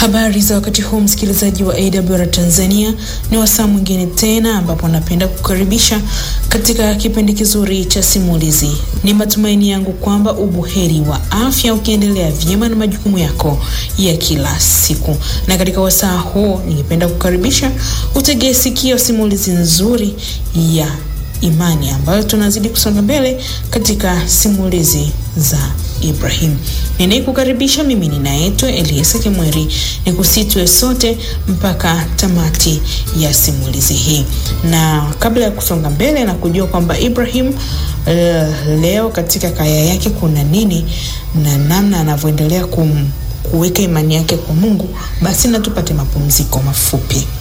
Habari za wakati huu msikilizaji wa AWR Tanzania, ni wasaa mwingine tena ambapo napenda kukaribisha katika kipindi kizuri cha simulizi. Ni matumaini yangu kwamba ubuheri wa afya ukiendelea vyema na majukumu yako ya kila siku, na katika wasaa huu ningependa kukaribisha utegee sikio simulizi nzuri ya imani ambayo tunazidi kusonga mbele katika simulizi za Ibrahim. Ninayekukaribisha mimi ninaitwa Eliasa Kimweri, ni kusitwe sote mpaka tamati ya simulizi hii. Na kabla ya kusonga mbele na kujua kwamba Ibrahim uh, leo katika kaya yake kuna nini na namna anavyoendelea kum kuweka imani yake kwa Mungu, basi na tupate mapumziko mafupi.